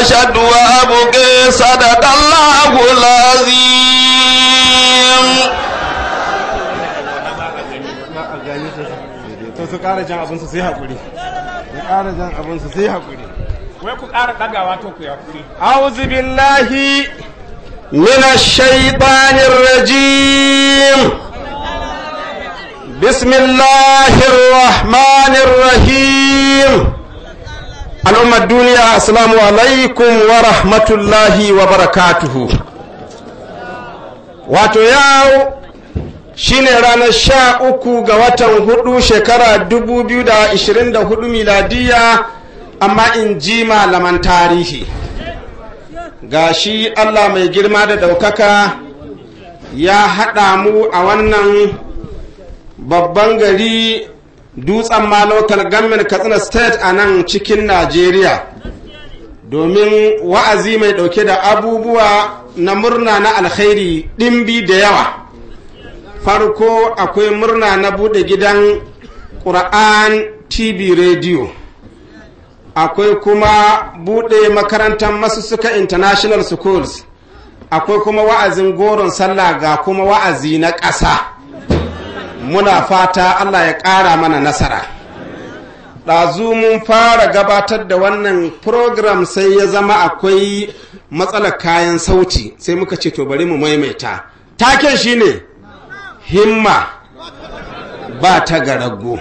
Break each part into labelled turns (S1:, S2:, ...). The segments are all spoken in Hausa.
S1: أشد وأبقي صدق الله العظيم
S2: to su ƙara jan abinsu sai haƙuri su ƙara jan abinsu sai haƙuri
S3: wai ku ƙara ɗagawa to ku yakuri
S2: أعوذ بالله من الشيطان الرجيم بسم الله الرحمن الرحيم الأمة الدنيا السلام عليكم ورحمة الله وبركاته wato yau shine ranar sha uku ga watan hudu shekara 2024 miladiya amma in ji malaman tarihi ga shi allah mai girma da ɗaukaka ya haɗa mu a wannan babban gari dutsen ma local government katsina state a nan cikin najeriya domin wa'azi mai ɗauke da abubuwa na murna na alkhairi ɗimbi da yawa farko akwai murna na buɗe gidan ƙura'an tv radio akwai kuma buɗe makarantar masussuka international schools akwai kuma wa'azin goron sallah ga kuma wa'azi na ƙasa muna fata allah ya ƙara mana nasara ɗazu mun fara gabatar da wannan program sai ya zama akwai matsalar kayan sauti sai muka ce to bari mu maimaita taken shine himma ba ta garago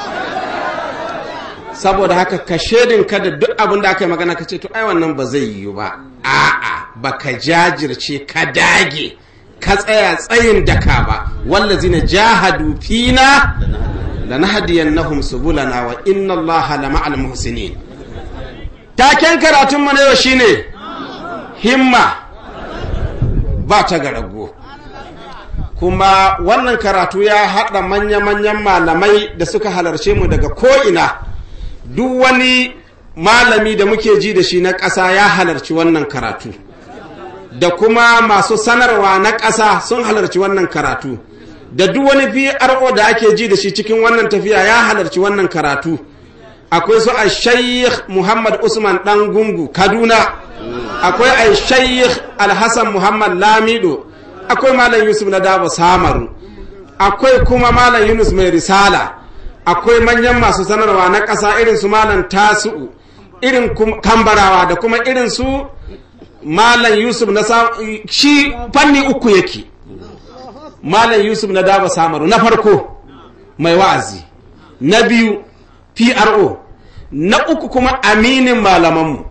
S2: saboda haka ka ka da duk abin da aka yi magana ka ce to ai wannan ba zai yiwu ba a'a ba ka jajirce ka dage ka tsaya tsayin daka ba wallazina jahadu fina lanahdiyannahum subulana wa inna allaha lama'al muhsinin taken karatun mu na yau shine himma ba ta garago kuma wannan karatu ya haɗa manya-manyan malamai da suka halarce mu daga ko'ina duk wani malami da muke ji da shi na ƙasa ya halarci wannan karatu da kuma masu sanarwa na ƙasa sun halarci wannan karatu da duk wani PRO da ake ji da shi cikin wannan tafiya ya halarci wannan karatu akwai su a shaykh Muhammad Usman ɗan gungu Kaduna akwai a shaykh Alhassan Muhammad Lamido akwai malam Yusuf na Dabo Samaru akwai kuma malam Yunus mai risala akwai manyan masu sanarwa na ƙasa irin su malam Tasu'u irin kambarawa da kuma irin su malam Yusuf na shi fanni uku yake malam Yusuf na Dabo Samaru na farko mai wa'azi na biyu PRO na uku kuma aminin malamanmu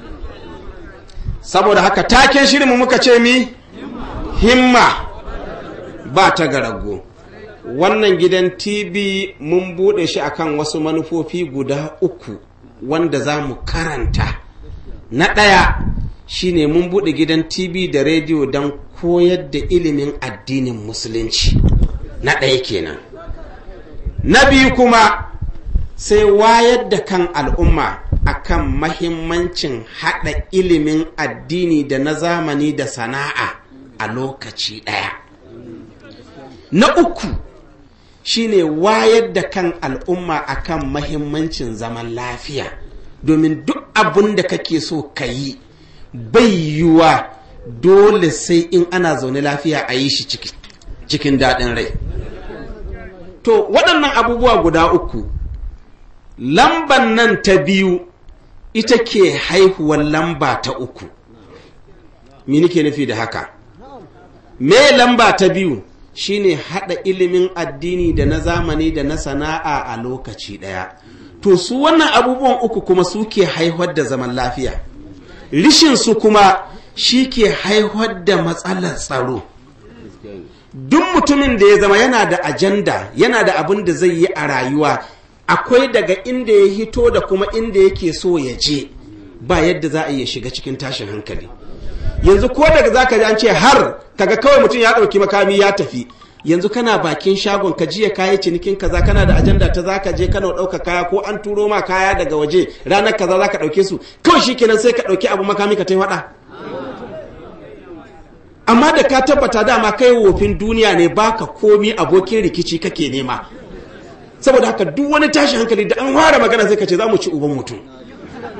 S2: saboda haka taken shirinmu muka ce mi himma ba ta garago wannan gidan tv mun bude shi akan wasu manufofi guda uku wanda za mu karanta na ɗaya shine mun bude gidan tv da rediyo don koyar da ilimin addinin musulunci na ɗaya kenan na biyu kuma sai wayar da kan al'umma akan mahimmancin haɗa ilimin addini da na zamani da sana'a a lokaci ɗaya. Na uku shine wayar da kan al'umma akan mahimmancin zaman lafiya domin duk abin da kake so ka yi bai yiwuwa dole sai in ana zaune lafiya a yi shi cikin daɗin rai. To waɗannan abubuwa guda uku lamban nan ta biyu ita ke haihuwar lamba ta uku. Me nake nufi da haka? me lamba ta biyu shine hada ilimin addini da na zamani da na sana'a a lokaci daya to su wannan abubuwan uku kuma suke haihuwar da zaman lafiya rishin su kuma shi ke haihuwar da matsalar tsaro duk mutumin da ya zama yana da ajanda yana da abin da zai yi a rayuwa akwai daga inda ya hito da kuma inda yake so ya je ba yadda za a iya shiga cikin tashin hankali yanzu ko daga zaka ji an ce har kaga kawai mutum ya ɗauki makami ya tafi yanzu kana bakin shagon ka jiya kayi cinikin kaza kana da ajanda ta zaka je kana ɗauka kaya ko an turo ma kaya daga waje ranar kaza zaka ɗauke su kawai shikenan sai ka ɗauki abu makami ka tai waɗa amma da ka tabbata dama kai wofin duniya ne baka komi abokin rikici kake nema saboda haka duk wani tashi hankali da an ware magana sai ka ce za mu ci uban mutum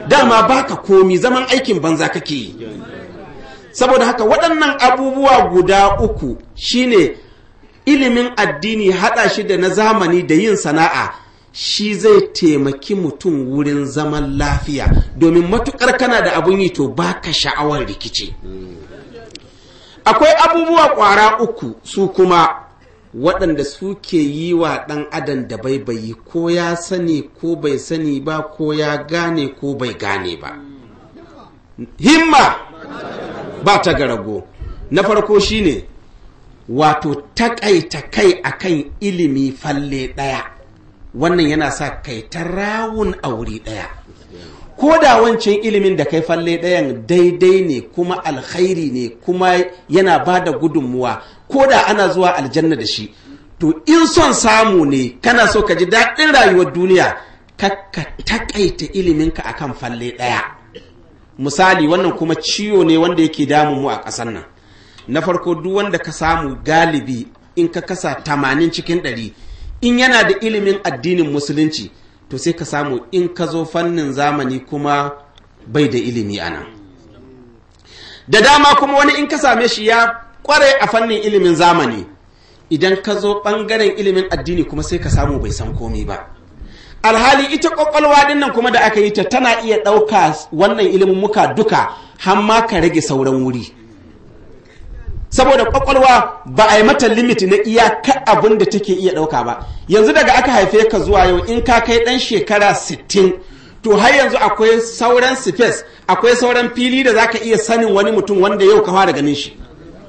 S2: dama baka komi zaman aikin banza kake yi saboda haka waɗannan abubuwa guda uku shine ilimin addini haɗa shi da na zamani da yin sana'a shi zai taimaki mutum wurin zaman lafiya domin matukar kana da abun yi to baka sha'awar rikici akwai abubuwa ƙwara uku su kuma waɗanda suke yi wa ɗan adam da baibayi ko ya sani ko bai sani ba ko ya gane ko bai gane ba himma ba ta garago na farko shine wato takaita kai akan ilimi falle ɗaya wannan yana sa kai ta rawun a wuri ɗaya ko da wancan ilimin da kai falle ɗayan daidai ne kuma alkhairi ne kuma yana ba da gudunmuwa ko da ana zuwa aljanna da shi to in son samu ne kana so ka ji daɗin rayuwar duniya ka takaita iliminka akan falle ɗaya misali wannan kuma ciwo ne wanda yake damun mu a ƙasar nan na farko duk wanda ka samu galibi in ka kasa tamanin cikin ɗari in yana da ilimin addinin musulunci to sai ka samu in ka zo fannin zamani kuma bai da ilimi a nan da dama kuma wani in ka same shi ya kware a fannin ilimin zamani idan ka zo ɓangaren ilimin addini kuma sai ka samu bai san komi ba alhali ita kwakwalwa din nan kuma da aka yi ta tana iya ɗauka wannan ilimin muka duka har ma ka rage sauran wuri saboda kwakwalwa ba a yi mata limit na iyaka abin da take iya ɗauka ba yanzu daga aka haife ka zuwa yau in ka kai ɗan shekara 60 to har yanzu akwai sauran space akwai sauran fili da zaka iya sanin wani mutum wanda yau ka fara ganin shi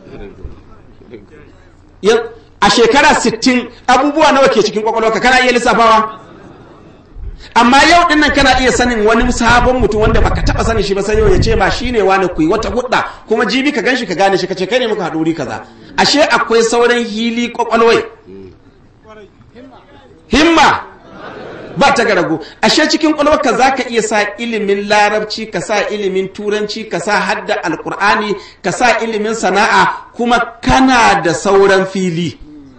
S2: a shekara 60 abubuwa nawa ke cikin kwakwalwa ka kana iya lissafawa amma yau din nan kana iya sanin wani sabon mutum wanda baka taba sanin shi ba sai yau ya ce ma shine wani kuyi wata hudda kuma jibi ka ganshi ka gane shi kace kai ne muka haɗu wuri kaza ashe akwai sauran hili kwakwalwai himma ba ta garago ashe cikin kwakwalwarka za ka iya sa ilimin larabci ka sa ilimin turanci ka sa hadda alkur'ani ka sa ilimin sana'a kuma kana da sauran fili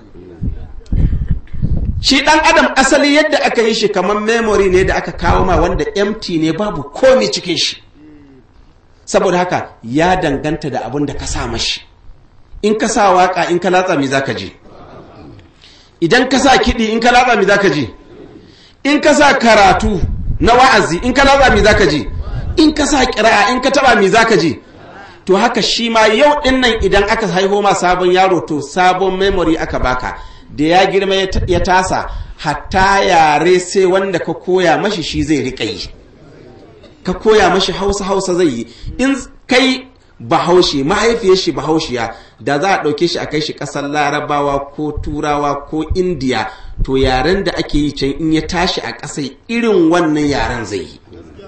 S2: shi dan adam asali yadda aka yi shi kamar memory ne da aka kawo ma wanda empty ne babu komi cikin shi saboda haka ya danganta da abin da ka sa mashi in ka sa waka in ka latsa me zaka ji idan ka sa kiɗi in ka latsa me zaka ji in ka sa karatu na wa'azi in ka latsa me zaka ji in ka sa kira'a in ka taba me zaka ji to haka shi ma yau din nan idan aka haiho ma sabon yaro to sabon memory aka baka da ya girma ya tasa hatta yare sai wanda ka koya mashi shi zai riƙa yi ka koya mashi hausa hausa zai yi in kai bahaushe mahaifiyar shi bahaushiya da za a ɗauke shi a kai shi ƙasar larabawa ko turawa ko indiya to yaren da ake yi can in ya tashi a ƙasai irin wannan yaren zai yi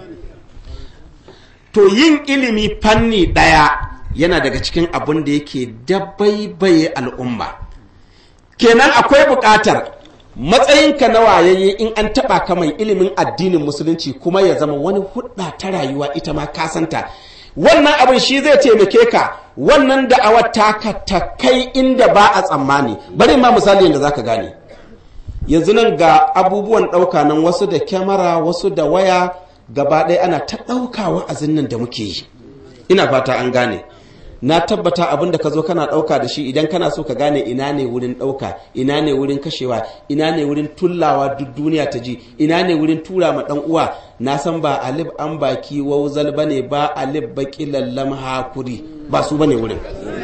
S2: to yin ilimi fanni ɗaya yana daga cikin abin da yake dabaibaye al'umma kenan akwai buƙatar matsayinka na wayayye in an taɓa ka mai ilimin addinin musulunci kuma ya zama wani hudda ta rayuwa ita ma kasanta wannan abin shi zai taimake ka wannan da'awar taka ta kai inda ba a tsammani bari ma misali yadda zaka gane yanzu nan ga abubuwan ɗauka nan wasu da kyamara wasu da waya gaba ɗaya ana ta ɗauka wa'azin nan da muke yi ina fata an gane na tabbata abin da ka zo kana ɗauka da shi idan kana so ka gane ina ne wurin ɗauka ina ne wurin kashewa ina ne wurin tullawa duk duniya ta ji ina ne wurin tura ma ɗan uwa na san ba alif an baki wauzal ba ne ba alif baki lallam hakuri ba su ba ne wurin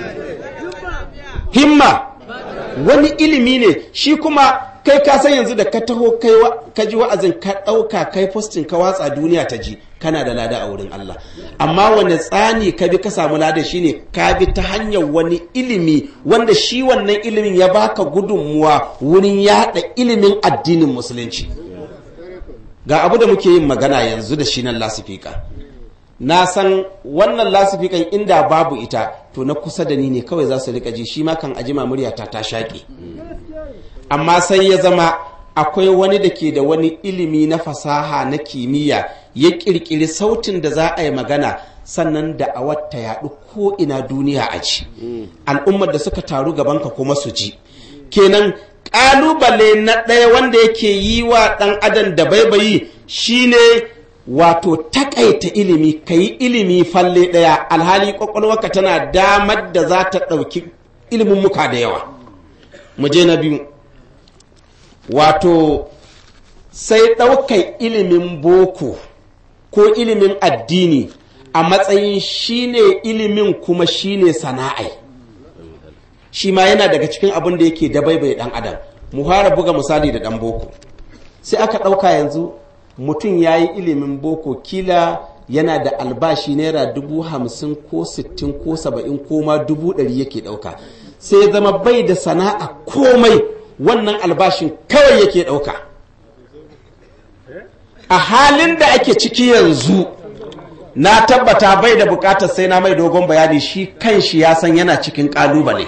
S2: himma wani ilimi ne shi kuma kai ka san yanzu da ka taho kai ka ji wa'azin ka ɗauka kai postin ka watsa duniya ta ji kana da lada a wurin Allah amma wani tsani ka bi ka samu lada shine ka bi ta hanyar wani ilimi wanda shi wannan ilimin ya baka gudunmuwa wurin yada ilimin addinin musulunci ga abu da muke yin magana yanzu da shi nan lasifika na san wannan lasifikan inda babu ita to na kusa da ni ne kawai za su rika ji shi ma kan ajima muryata ta shaƙe amma sai ya zama akwai wani da ke da wani ilimi na fasaha na kimiyya ya ƙirƙiri sautin da za a yi magana sannan da a wata yaɗu ko ina duniya a ci al'ummar da suka taru gabanka kuma su ji kenan ƙalubale na ɗaya wanda yake yi wa ɗan adam da baibayi shine wato takaita ilimi ka yi ilimi falle ɗaya alhali ƙwaƙwalwarka tana damar da za ta ɗauki ilimin muka da yawa mu je na biyu wato sai ɗaukar ilimin boko ko ilimin addini a matsayin shine ilimin kuma shine sana'ai shi ma yana daga cikin abin da yake dabaibai ɗan adam mu fara buga misali da ɗan boko sai aka ɗauka yanzu mutum ya yi ilimin boko kila yana da albashi naira dubu hamsin ko sittin ko saba'in ko ma dubu ɗari yake ɗauka sai zama bai da sana'a komai wannan albashin kawai yake ɗauka a halin da ake ciki yanzu na tabbata bai da bukatar sai na mai dogon bayani shi kan shi ya san yana cikin ƙalubale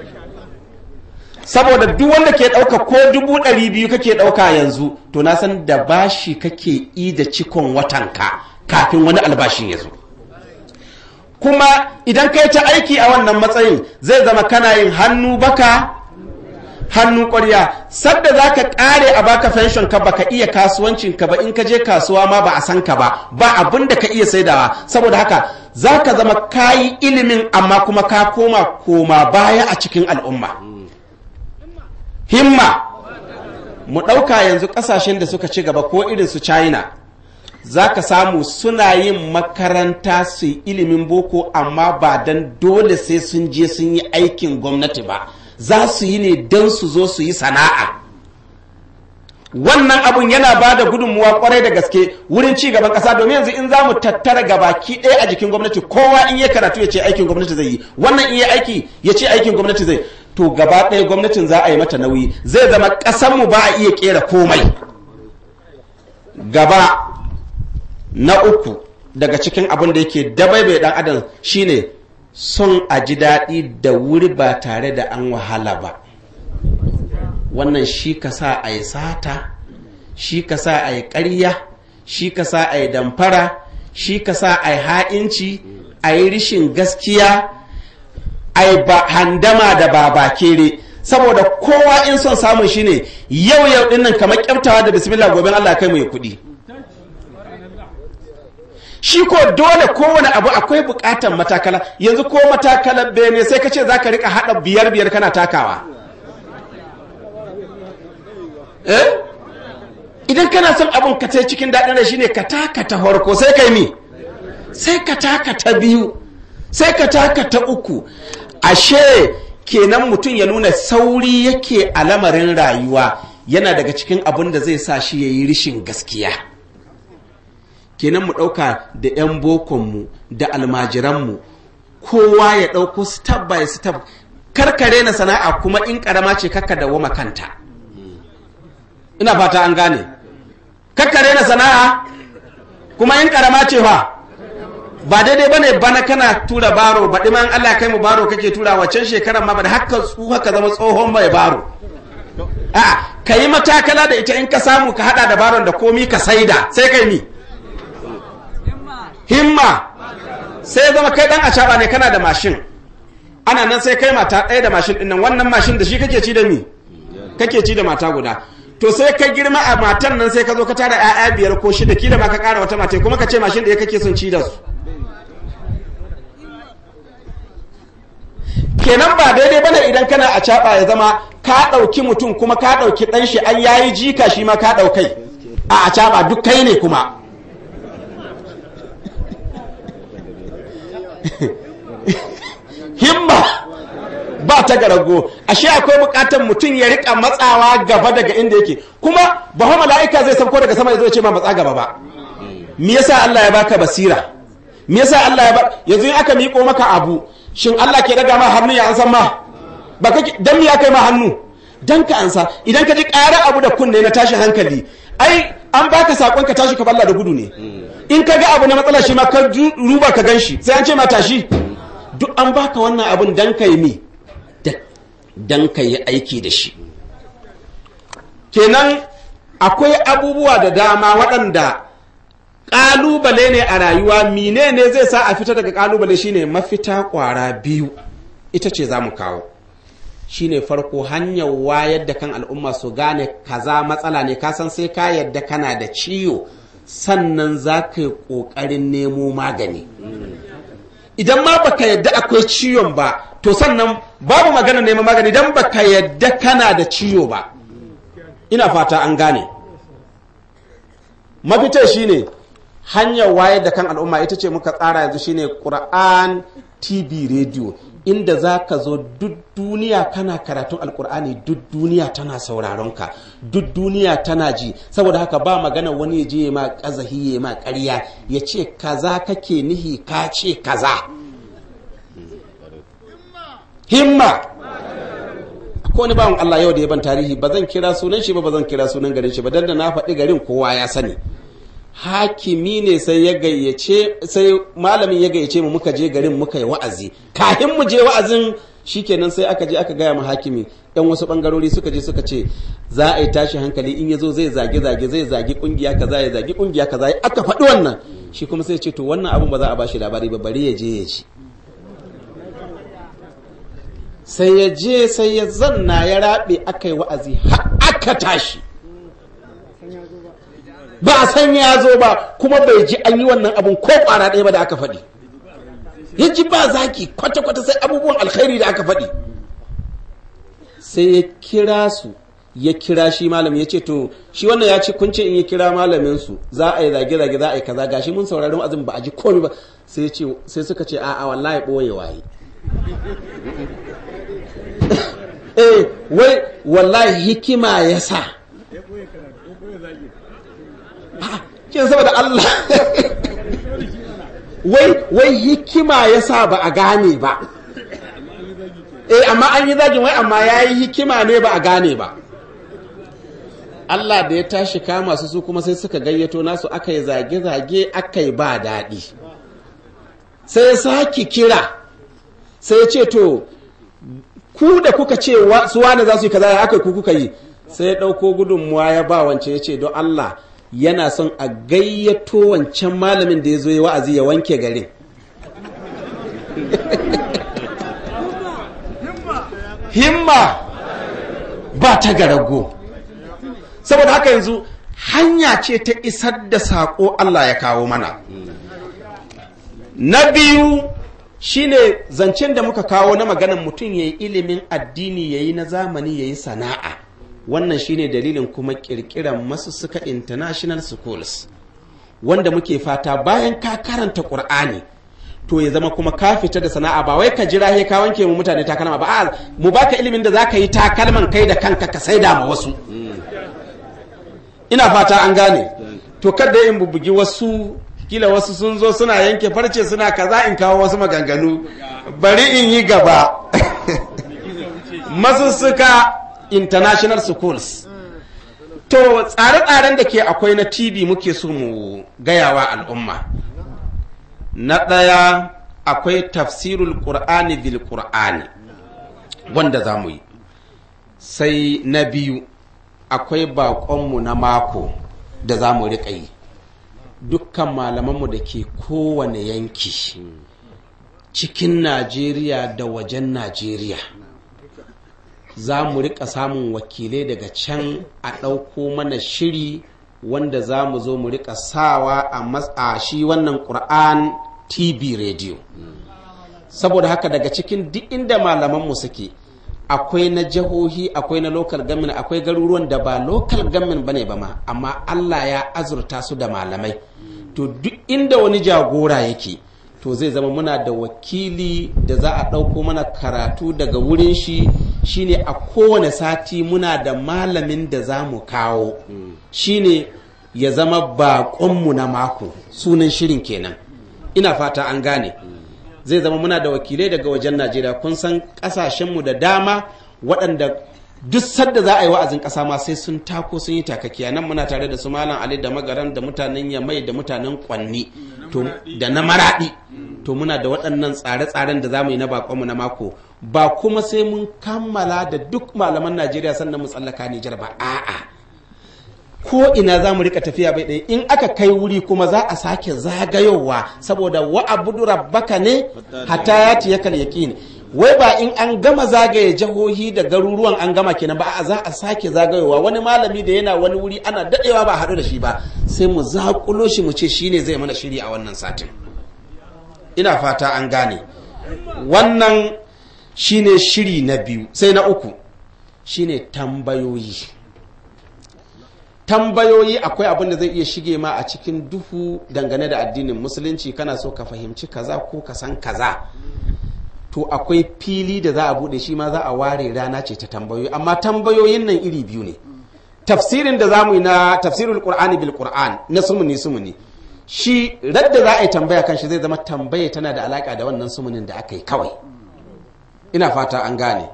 S2: saboda duk wanda ke ɗauka ko dubu ɗari biyu kake ɗauka yanzu to na san da bashi kake yi da cikon watanka kafin wani albashin ya zo kuma idan kai ta aiki a wannan matsayin zai zama kana yin hannu baka hannu ƙwarya sadda za ka ƙare a baka fenshon ka baka iya kasuwancin ka ba in ka je kasuwa ma ba a san ka ba ba abin da ka iya saidawa saboda haka za ka zama kayi ilimin amma kuma ka koma koma baya a cikin al'umma himma mu ɗauka yanzu ƙasashen da suka ci gaba ko irin su china za ka samu suna yin makaranta su yi ilimin boko amma ba don dole sai sun je sun yi aikin gwamnati ba za su yi ne don su zo su yi sana'a wannan abun yana ba da gudunmuwa kwarai da gaske wurin ci gaban kasa domin yanzu in za mu tattara gabaki ɗaya a jikin gwamnati kowa in ya karatu ya ce aikin gwamnati zai yi wannan in ya aiki ya ce aikin gwamnati zai to gaba ɗaya gwamnatin za a yi mata nauyi zai zama ƙasanmu ba a iya ƙera komai gaba na uku daga cikin abin da yake dabaibai ɗan adam shine son a ji daɗi da wuri ba tare da an wahala ba wannan shi ka sa a yi sata shi ka sa a yi ƙarya shi ka sa a yi damfara shi ka sa a yi ha'inci a yi rishin gaskiya a yi handama da babakere saboda kowa in son samun shi ne yau yau dinnan kamar kyaftawa da bismillah gobe Allah kai mai kuɗi shi ko dole kowane abu akwai bukatan matakala yanzu ko matakalar bene sai ka ce za ka rika haɗa biyar biyar kana takawa eh idan kana son abin ka sai cikin daɗin da shine ka taka ta farko sai kai mi sai ka taka ta biyu sai ka taka ta uku ashe kenan mutum ya nuna sauri yake a lamarin rayuwa yana daga cikin abin da zai sa shi ya yi rishin gaskiya kenan mu ɗauka da 'yan bokonmu da almajiranmu kowa ya ɗauko step by step karkare na sana'a kuma in ƙarama ce kakka da wama kanta ina fata an gane kakkare na sana'a kuma in ƙarama ce fa ba daidai bane bana kana tura baro baɗi ma Allah kai mu baro kake tura waccan shekarar ma ba da haka tsuha ka zama tsohon mai baro a ka yi matakala da ita in ka samu ka hada da baron da komi ka saida sai kai mi himma sai zama kai dan acaba ne kana da mashin ana nan sai kai mata ɗaya da mashin ɗin nan wannan mashin da shi kake ci da mi kake ci da mata guda to sai ka girma a matan nan sai ka zo ka tara 'ya'ya biyar ko shida kila ma ka ƙara wata mata kuma ka ce mashin da ya kake son ci da su kenan ba daidai bane idan kana a caɓa ya zama ka ɗauki mutum kuma ka ɗauki ɗan shi an yayi jika shi ma ka ɗaukai a a caɓa duk kai ne kuma himma ba ta garago ashe akwai bukatar mutum ya rika matsawa gaba daga inda yake kuma ba fa mala'ika zai sauko daga sama ya zo ya ce ma matsa gaba ba me yasa Allah ya baka basira me yasa Allah ya ba yanzu in aka miƙo maka abu shin Allah ke daga ma hannu ya ansan ma ba kake dan me ya kai ma hannu dan ka ansa idan ka ji ƙara abu da kunne na tashi hankali ai an baka sakon ka tashi ka balla da gudu ne in ka ga abu na matsala shi ma ka ruba ka ganshi sai an ce ma tashi duk an baka wannan abun dan kai mi dan ka yi aiki da shi kenan akwai abubuwa da dama waɗanda ƙalubale ne a rayuwa mine ne zai sa a fita daga ƙalubale shine mafita ƙwara biyu ita ce za mu kawo shine farko hanyar wayar da kan al'umma su gane kaza matsala ne kasan sai ka yadda kana da ciwo sannan za ka yi ƙoƙarin nemo magani idan ma baka yadda akwai ciwon ba to sannan babu magana neman magani idan baka yadda kana da ciwo ba ina fata an gane mafita shine hanyar wayar da kan al'umma ita ce muka tsara yanzu shine Qur'an TV radio inda za ka zo duk duniya kana karatun alkur'ani duk duniya tana sauraron ka duk duniya tana ji saboda haka ba magana wani ya je ma kazahi ya ma ƙarya ya ce kaza kake nihi ka ce kaza himma ko wani bawan Allah yau da ya ban tarihi ba zan kira sunan shi ba ba zan kira sunan garin shi ba dan da na faɗi garin kowa ya sani hakimi ne sai ya gayyace sai malamin ya gayyace mu muka je garin muka yi wa'azi kafin mu je wa'azin shikenan sai aka je aka gaya mu hakimi yan wasu bangarori suka je suka ce za a yi tashi hankali in yazo zai zage zage zai zage kungiya kaza ya zage kungiya kaza aka faɗi wannan shi kuma sai ce to wannan abun ba za a bashi labari ba bari ya je ya ci sai ya je sai ya zanna ya rabe aka yi wa'azi har aka tashi ba a san ya zo ba kuma bai ji an yi wannan abun ko kwara ɗaya ba da aka faɗi ya ji ba zaki kwata-kwata sai abubuwan alkhairi da aka faɗi sai ya kira su ya kira shi malam ya ce to shi wannan ya ce kun ce in ya kira malamin su za a yi zage-zage za a yi kaza gashi mun saurari azumi ba a ji komai ba sai sai suka ce a'a wallahi ɓoye waye eh wai wallahi hikima ya sa kin saboda Allah wai wai hikima yasa ba a gane ba eh amma an yi zagin wai amma yayi hikima ne ba a gane ba Allah da ya tashi kama su su kuma sai suka gayyato nasu aka yi zage-zage aka yi ba daɗi sai ya sake kira sai ya ce to ku da kuka ce su wane za su yi kaza aka ku kuka yi sai ya ɗauko gudunmuwa ya ba wance ya ce don Allah yana son a gayyato wancan malamin da ya zo ya wa'azi ya wanke garin himma ba ta garago saboda haka yanzu hanya ce ta isar da saƙo Allah ya kawo mana na biyu shine zancen da muka kawo na maganan mutum ya yi ilimin addini ya yi na zamani ya yi sana'a wannan shine dalilin kuma kirkiran masussuka international schools wanda muke fata bayan ka karanta qur'ani to ya zama kuma ka fita da sana'a ba wai ka jira he ka wanke mu mutane takalma ba a mu baka ilimin da zaka yi takalman kai da kanka ka saida ma wasu ina fata an gane to kada in bubugi wasu kila wasu sun zo suna yanke farce suna kaza in kawo wasu maganganu bari in yi gaba masussuka international schools to tsare-tsaren da ke akwai na tv muke so mu gayawa al'umma na ɗaya akwai tafsirul qur'ani bil qur'ani wanda za mu yi sai na biyu akwai baƙonmu na mako da za mu riƙa yi dukkan malamanmu da ke kowane yanki cikin najeriya da wajen najeriya za mu rika samun wakilai daga can a ɗauko mana shiri wanda za mu zo mu rika sawa a shi wannan ƙur'an tv radio saboda haka daga cikin duk inda malamanmu suke akwai na jihohi akwai na local government akwai garuruwan da ba local government bane ba ma amma Allah ya azurta su da malamai to duk inda wani jagora yake to zai zama muna da wakili da za a ɗauko mana karatu daga wurin shi shine a kowane sati muna da malamin da za mu kawo shine ya zama baƙonmu na mako sunan shirin kenan ina fata an gane zai zama muna da wakilai daga wajen najeriya kun san ƙasashenmu da dama waɗanda duk sadda za a yi wa'azin ƙasa ma sai sun tako sun yi takakiya nan muna tare da su malam ali da magaran da mutanen yamai da mutanen kwanni da na maraɗi to muna da waɗannan tsare-tsaren da za mu yi na bakonmu na mako ba kuma sai mun kammala da duk malaman najeriya sannan mu tsallaka nijar ba a'a ko ina za mu rika tafiya bai ɗaya in aka kai wuri kuma za a sake zagayowa saboda wa abudu rabbaka ne hatta ya ti yakal yaqin wai ba in an gama zagaye jihohi da garuruwan an gama kenan ba a za a sake zagayowa wani malami da yana wani wuri ana dadewa ba a haɗu da shi ba sai mu zakulo shi mu ce shine zai mana shiri a wannan satin ina fata an gane wannan shine shiri na biyu sai na uku shine tambayoyi tambayoyi akwai abin da zai iya shige ma a cikin duhu dangane da addinin musulunci kana so ka fahimci kaza ko ka san kaza to akwai fili da za a bude shi ma za a ware rana ce ta tambayoyi amma tambayoyin nan iri biyu ne tafsirin da za mu yi na tafsirul qur'ani bil qur'an na sumuni sumuni shi radda za a yi tambaya kan shi zai zama tambaya tana da alaka da wannan sumunin da aka yi kawai ina fata an gane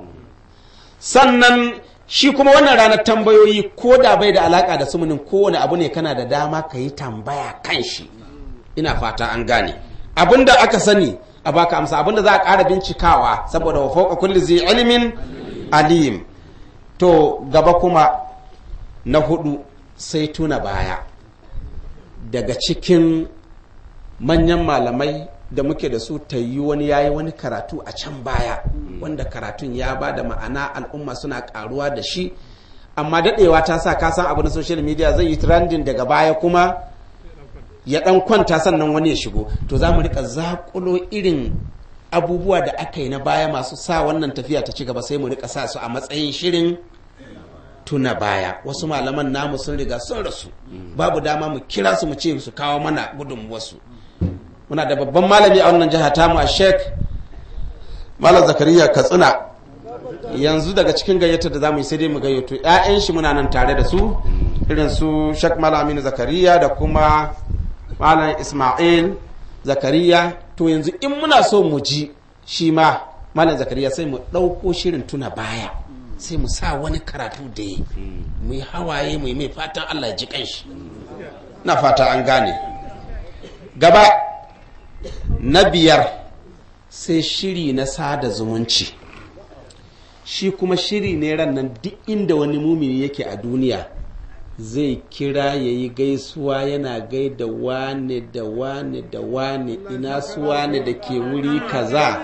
S2: sannan shi kuma wannan ranar tambayoyi ko da bai da alaka da sumunin kowane abu ne kana da dama ka yi tambaya kan shi ina fata an gane abinda aka sani a baka amsa abinda za a ƙara bincikawa saboda wa fauka kulli zai ilimin alim to gaba kuma na hudu sai tuna baya daga cikin manyan malamai da muke da su ta yi wani yayi wani karatu a can baya wanda karatun ya ba da ma'ana al'umma suna karuwa da shi amma daɗewa ta sa ka san abu na social media zai yi trending daga baya kuma ya ɗan kwanta sannan wani ya shigo to za mu rika zakulo irin abubuwa da aka yi na baya masu sa wannan tafiya ta ci gaba sai mu rika sa su a matsayin shirin tuna baya wasu malaman namu sun riga sun rasu babu dama mu kira su mu ce su kawo mana gudunmuwarsu muna da babban malami a wannan jiha tamu a sheik malam zakariya katsina yanzu daga cikin gayyatar da zamu yi sai dai mu gayyato 'ya'yan shi muna nan tare da su irin su sheik malam aminu zakariya da kuma malam ismail zakariya to yanzu in muna so mu ji shi ma malam zakariya sai mu ɗauko shirin tuna baya sai mu sa wani karatu da ya mu yi hawaye mu yi mai fatan allah ya ji kanshi na fata an gane gaba na biyar sai shiri na sada zumunci shi kuma shiri ne ran nan duk inda wani mumini yake a duniya zai kira ya yi gaisuwa yana gaida wane da wane da wane ina su wane da ke wuri kaza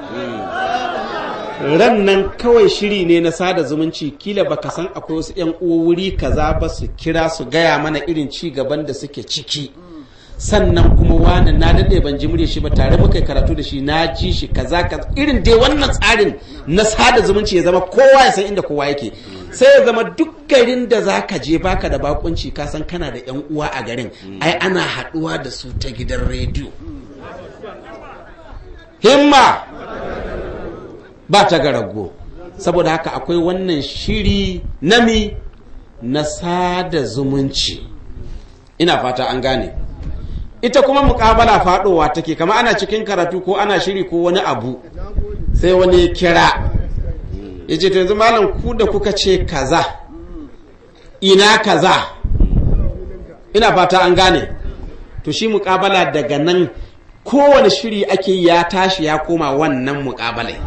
S2: ran nan kawai shiri ne na sada zumunci kila baka san akwai wasu 'yan uwa wuri kaza ba su kira su gaya mana irin ci gaban da suke ciki sannan kuma wani na daɗe ban ji murya shi ba tare muka karatu da shi na ji shi kaza kaza irin dai wannan tsarin na sada zumunci ya zama kowa ya san inda kowa yake sai ya zama duk garin da za ka je baka da bakunci ka san kana da yan uwa a garin ai ana haɗuwa da su ta gidan rediyo himma ba ta garago saboda haka akwai wannan shiri nami na sada zumunci ina fata an gane ita kuma mukabala faɗowa take kama ana cikin karatu ko ana shiri ko wani abu sai wani kira ya ce yanzu malam ku da kuka ce kaza ina kaza ina fata an gane to shi mukabala daga nan kowane shiri ake ya tashi ya koma wannan mukabalai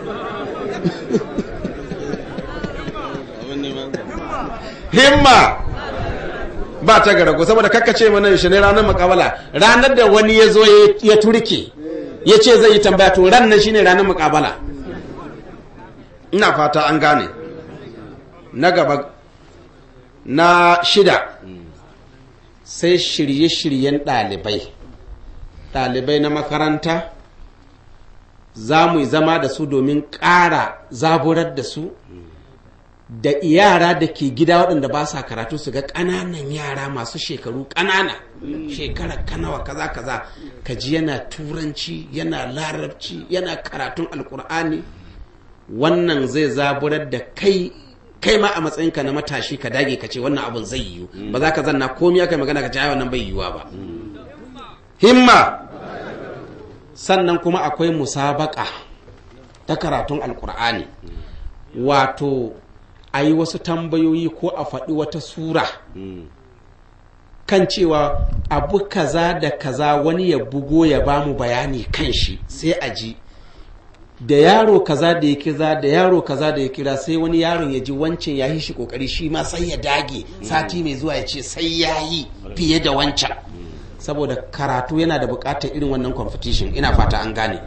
S2: himma ba ta garago saboda kakkace mana yaushe ne ranar mukabala ranar da wani ya zo ya turke ya ce zai yi tambaya to ran nan shine ranar mukabala ina fata an gane na gaba na shida sai shirye-shiryen ɗalibai ɗalibai na makaranta za mu yi zama da su domin ƙara zaburar da su da yara da ke gida waɗanda ba sa karatu su ga ƙananan yara masu shekaru ƙanana shekara kanawa kaza kaza ka ji yana turanci yana larabci yana karatun alkur'ani wannan zai zaburar da kai kai ma a matsayinka na matashi ka dage ka ce wannan abun zai yiwu ba za ka zanna komi aka magana ka ce wannan bai yiwuwa ba himma sannan kuma akwai musabaka ta karatun alkur'ani wato a yi wasu tambayoyi ko a faɗi wata sura kan cewa abu kaza da kaza wani ya bugo ya ba mu bayani kan shi sai a ji da yaro kaza da ya kira da yaro kaza da ya kira sai wani yaron ya ji wancan ya yi shi kokari shi ma sai ya dage sati mai zuwa ya ce sai ya yi fiye da wancan saboda karatu yana da bukatar irin wannan competition ina fata an gane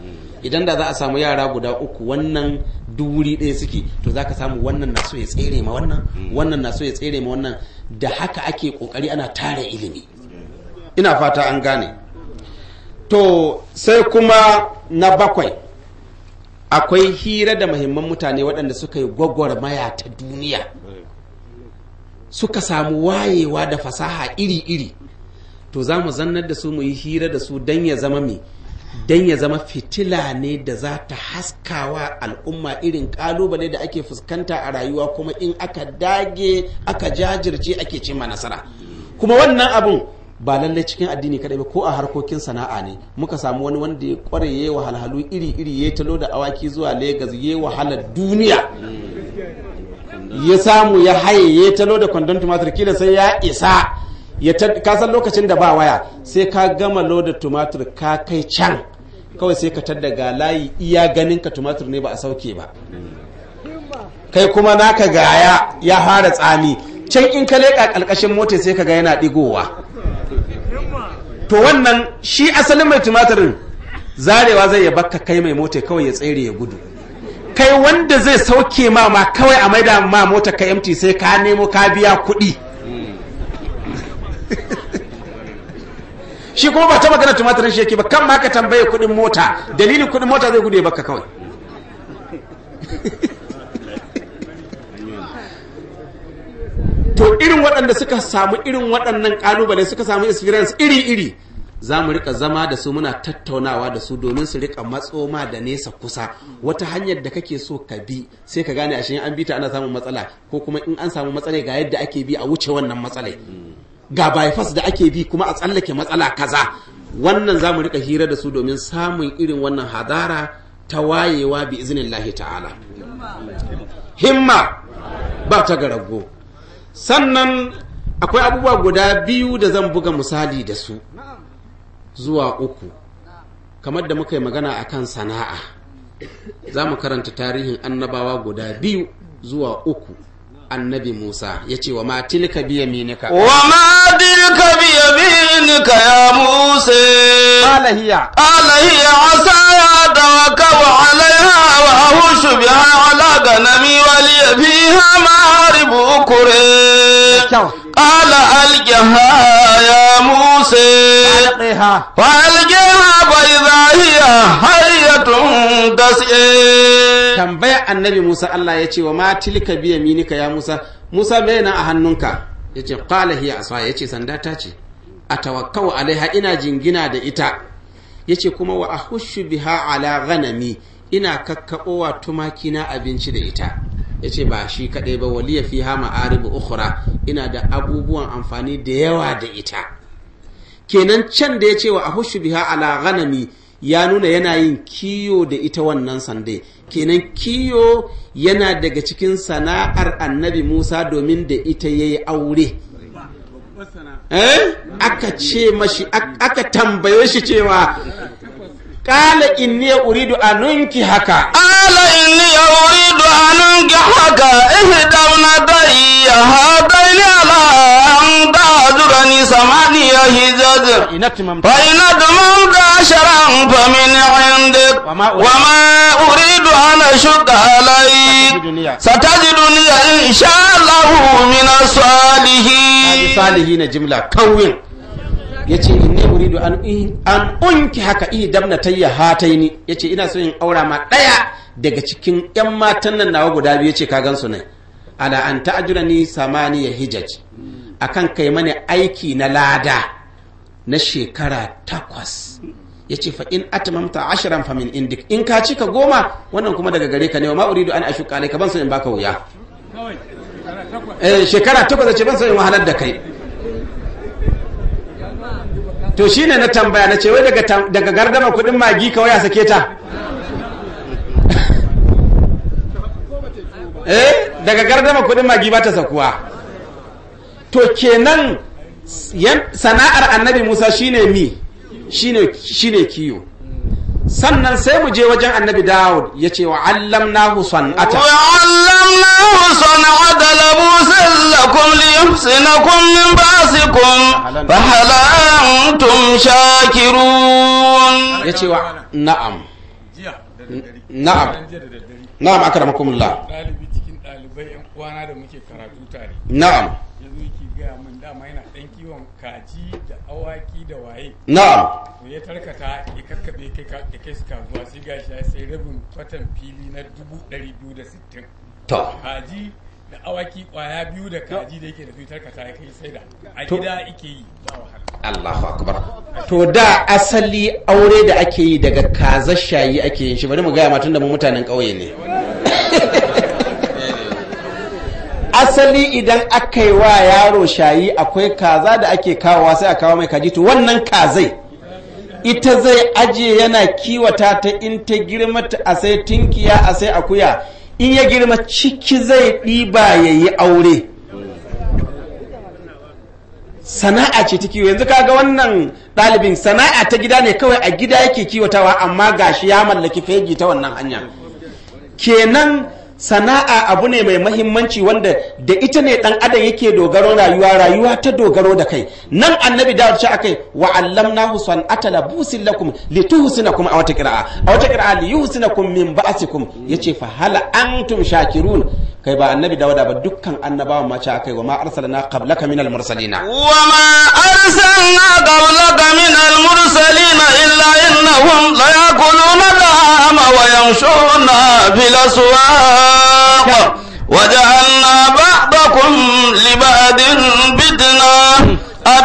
S2: idan da za a samu yara guda uku wannan duri ɗaya suke to za ka samu wannan na so ya tsere ma wannan wannan na so ya tsere ma wannan da haka ake kokari ana tara ilimi ina fata an gane to sai kuma na bakwai akwai hira da mahimman mutane waɗanda suka yi gwagwarmaya ta duniya suka samu wayewa da fasaha iri-iri to za mu zannar da su mu yi hira da su don ya zama mai don ya zama fitila ne da za ta haskawa al'umma irin kalubale da ake fuskanta a rayuwa kuma in aka dage aka jajirce ake cimma nasara kuma wannan abun ba lallai cikin addini kadai ba ko a harkokin sana'a ne muka samu wani wanda ya kware yayi wahalhalu iri iri ya talo da awaki zuwa Legas yayi wahalar duniya ya samu ya haye ya talo da kwandon tumatir kila sai ya isa ya ka san lokacin da ba waya sai ka gama loda tumatir ka kai can kawai sai ka tadda ga layi iya ganin ka tumatir ne ba a sauke ba kai kuma naka gaya ya fara tsami can in ka leƙa ƙalƙashin mota sai ka ga yana ɗigowa to wannan shi asalin mai tumatirin zarewa zai ya bakka kai mai mota kawai ya tsere ya gudu kai wanda zai sauke ma ma kawai a maida ma mota ka empty sai ka nemo ka biya kuɗi shi kuma ba ta magana tumatirin shi yake ba kan ma ka tambaye kuɗin mota dalilin kuɗin mota zai gudu ya bakka kawai to irin waɗanda suka samu irin waɗannan ƙalubale suka samu experience iri-iri za mu rika zama da su muna tattaunawa da su domin su rika matsoma da nesa kusa wata hanyar da kake so ka bi sai ka gane ashe an bi ta ana samun matsala ko kuma in an samu matsala ga yadda ake bi a wuce wannan matsalai ga bypass da ake bi kuma a tsallake matsala kaza wannan za mu rika hira da su domin samun irin wannan hadara ta wayewa bi iznillahi ta'ala himma ba ta garago sannan akwai abubuwa guda biyu da zan buga misali da su zuwa uku kamar da muka yi magana akan sana'a za mu karanta tarihin annabawa guda biyu zuwa uku annabi musa ya ce wa ma tilka biya minika
S1: وما تلك بيمينك يا موسى
S2: قال هي
S1: قال هي عصاي أتوكل عليها وأهش بها على غنمي ولي فيها مآرب أخرى
S2: kyau
S1: قال ألقها يا موسى
S2: ɗaya
S1: فألقيها فإذا هي حية تسعى
S2: tambaya annabi Musa Allah ya ce wa ma tilka biya minika ya Musa Musa me na a hannunka ya ce qala hiya asa ya ce sanda ta ce atawakkau alaiha ina jingina da ita ya ce kuma wa ahushu biha ala ghanami ina kakkaɓowa tumaki na abinci da ita ya ce ba shi kaɗai ba waliya fiha ma'aribu ukhra ina da abubuwan amfani da yawa da ita kenan can da ya ce wa ahushu biha ala ghanami ya nuna yana yin kiyo da ita wannan sande kenan kiyo yana daga cikin sana'ar annabi musa domin da ita ya yi aure eh aka ce mashi ak- aka tambaye shi cewa kala inni uridu anunki haka
S1: قال إني أريد أن أنكحك إحدى ابنتي هاتين على أن تأجرني ثمانية حجج
S2: ina tumamta
S1: فإن أتممت عشرا فمن عندك
S2: وما أريد-
S1: وما أريد أن أشق عليك
S2: ستجدني-
S1: ستجدني إن شاء الله من الصالحين
S2: salihi na jimla kawin ya ce inni uridu an an unki haka i dabna tayya hataini ya ce ina so in aura ma ɗaya daga cikin yan matan nan nawa guda biyu ce ka gansu ne ala an ta'ajura ni samaniya hijaj akan kai mani aiki na lada na shekara takwas ya ce fa in atmamta ashiran fa min indik in ka cika goma wannan kuma daga gare ka ne wa ma uridu an ashuka alayka ban so in baka wuya eh shekara takwas ce ban so in wahalar da kai to shine na tambaya na ce wai daga tam- daga gardama kudin magi kawai a sake ta eh daga gardama kudin magi ba ta sakuwa to kenan yan- sana'ar annabi musa shine mi shine shine kiyo sannan sai mu je wajen annabi dawud ya ce wa allamnahu san'ata
S1: وعلمناه صنعة لبوس لكم ليحسنكم من بأسكم فهل أنتم شاكرون
S2: ya ce wa na'am
S4: jiya da daddare
S2: na'am.
S4: Ran jiya da daddare
S2: na'am akramakumullah
S4: ɗalibi cikin ɗalibai yan uwana da muke karatu tare
S2: na'am
S4: ya zo yake gaya min dama yana ɗan kiwon kaji da awaki da waye
S2: na'am
S4: to ya tarkata ya kakkaɓe kai ka- ya kai su kasuwa sai gashi ya sai rabin kwatan fili na dubu ɗari biyu da sittin
S2: to
S4: kaji da awaki kwaya biyu da kaji da yake da su ya tarkata ya kai sai da a
S2: To-
S4: gida ike yi ba wahala
S2: Allahu akbar to da asali aure da ake yi daga kazar shayi ake yin shi bari mu gaya matan da mu mutanen ƙauye ne asali idan aka yi wa yaro shayi akwai kaza da ake kawowa sai a kawo mai kaji to wannan kazai ita zai ajiye yana kiwata ta in ta girma ta a sai tinkiya a sai akuya in ya girma ciki zai ɗiba ya yi aure sana'a ce ta kiwo yanzu kaga wannan ɗalibin sana'a ta gida ne kawai a gida yake kiwatawa amma gashi ya mallaki fegi ta wannan hanya kenan sana'a abu ne mai mahimmanci wanda da ita ne dan adam yake dogaro rayuwa rayuwa ta dogaro da kai nan annabi dawud ce akai wa allamnahu san'ata labusin lakum lituhsinakum a wata qira'a a wata qira'a liyuhsinakum min ba'sikum yace fa hal antum shakirun kai ba annabi dawuda ba dukkan annabawan ma ce akai wa ma arsalna qablaka minal mursalina
S1: وما أرسلنا قبلك من المرسلين إلا إنهم ليأكلون الطعام ويمشون في الأسواق وجعلنا بعضكم لبعض فتنة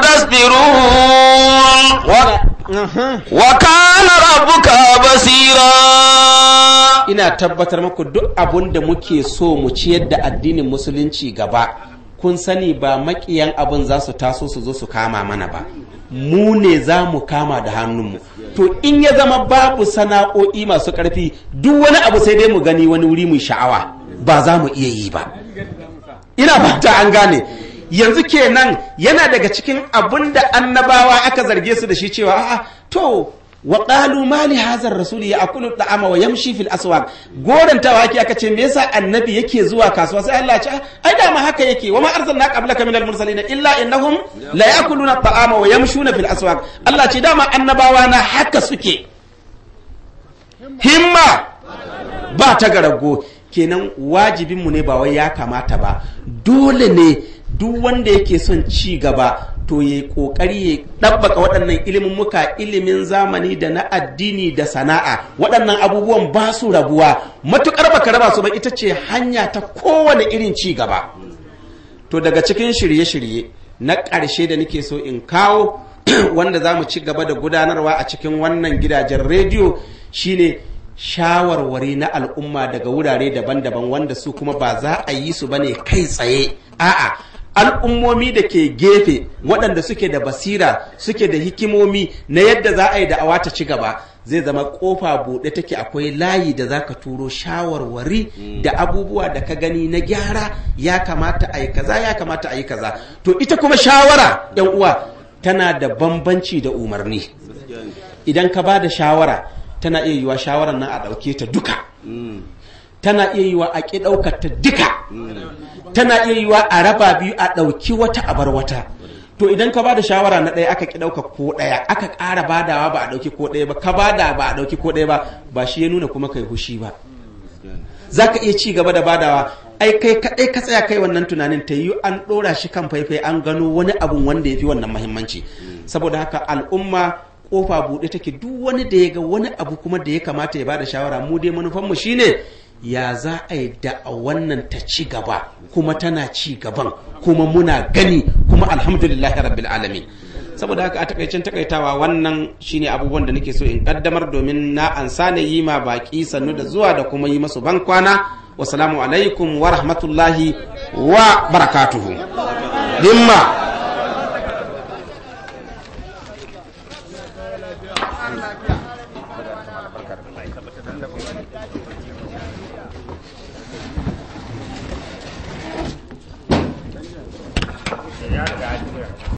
S1: أتصبرون و- وكان ربك بصيرا
S2: ina tabbatar muku duk abun da muke so mu ciyar da addinin musulunci gaba kun sani ba makiyan abin za su taso su zo su kama mana ba mu ne za mu kama da hannunmu to in ya zama babu sana'o'i masu ƙarfi duk wani abu sai dai mu gani wani wuri mu sha'awa ba za mu iya yi ba ina fata an gane yanzu kenan yana daga cikin abin da annabawa aka zarge su da shi cewa a'a to wa qalu ma li hadha ar-rasuli ya'kulu at-ta'ama wa yamshi fil aswaq gorantawa ake aka ce me yasa annabi yake zuwa kasuwa sai Allah ya ce ai da ma haka yake wa ma arsalna qablaka minal mursalin illa innahum la ya'kuluna at-ta'ama wa yamshuna fil aswaq Allah ce dama annabawa na haka suke himma ba ta garago kenan wajibinmu ne ba wai ya kamata ba dole ne duk wanda yake son ci gaba to ya kokari ya ɗabbaka waɗannan ilimin muka ilimin zamani da na addini da sana'a waɗannan abubuwan ba su rabuwa matuƙar baka raba su ba ita ce hanya ta kowane irin ci gaba to daga cikin shirye-shirye na ƙarshe da nake so in kawo wanda za mu ci gaba da gudanarwa a cikin wannan gidajen rediyo shine shawarwari na al'umma daga wurare daban-daban wanda su kuma ba za a yi su bane kai tsaye a'a al'ummomi da ke gefe waɗanda suke da basira suke da hikimomi na yadda za a yi da'awa ta ci gaba zai zama kofa buɗe take akwai layi da za ka turo shawarwari da abubuwa da ka gani na gyara ya kamata a yi kaza ya kamata a yi kaza to ita kuma shawara yan uwa tana da bambanci da umarni idan ka ba da shawara tana iya yiwa shawarar nan a ɗauke ta duka tana iya yiwa a ƙi ɗaukar ta duka tana iya yiwa a raba biyu a ɗauki wata a bar wata to idan ka bada shawara na ɗaya aka ki ɗauka ko ɗaya aka ƙara badawa ba a ɗauki ko ɗaya ba ka bada ba a ɗauki ko ɗaya ba ba shi ya nuna kuma kai hushi ba za ka iya ci gaba da badawa ai kai kaɗai ka tsaya kai wannan tunanin ta yi an ɗora shi kan faifai an gano wani abun wanda ya fi wannan mahimmanci saboda haka al'umma kofa buɗe take duk wani da ya ga wani abu kuma da ya kamata ya bada shawara mu dai manufanmu shine ya za a yi da a wannan ta ci gaba kuma tana ci gaban kuma muna gani kuma alhamdulillah rabbil alamin saboda haka a takaicen takaitawa wannan shine abubuwan da nake so in kaddamar domin na ansa ne yi ma baki sannu da zuwa da kuma yi masu ban kwana wasalamu alaikum wa rahmatullahi wa barakatuhu dimma